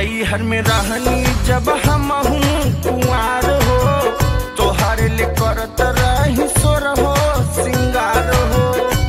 नैहर में रहनी जब हम कुआर हो तोहर ले करत रही सोर हो सिंगार हो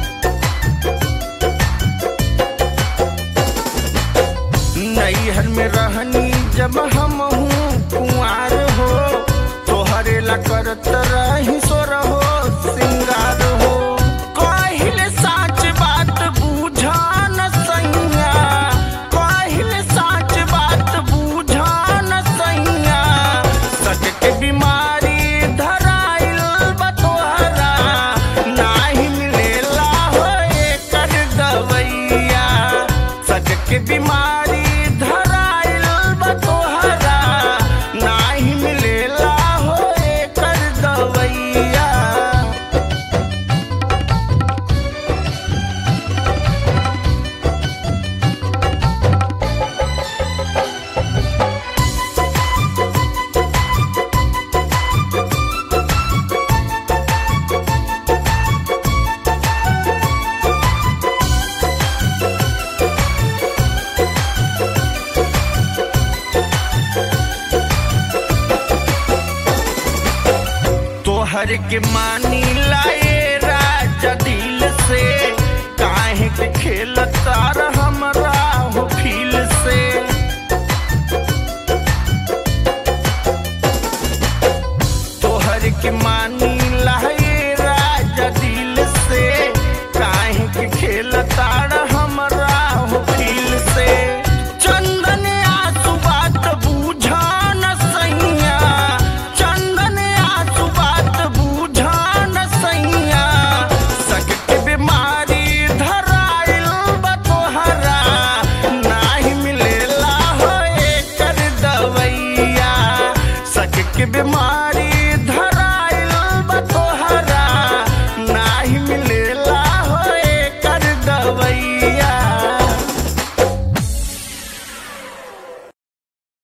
नैहर में रहनी जब हम कुआर हो तोहरे ला करत रही सोर हो सिंगार हो कहिले साच बात बुझा न सैया कहिले साच बात बुझा न सैया सच के बीमारी धराइल बा तोहरा नाही मिलेला हो एकर दवैया सच के बीमारी धराइल बा तोहरा नाही मिलेला हो एकर दवैया तोहर के मानी लाए राजा दिल से काहे के खेल तारा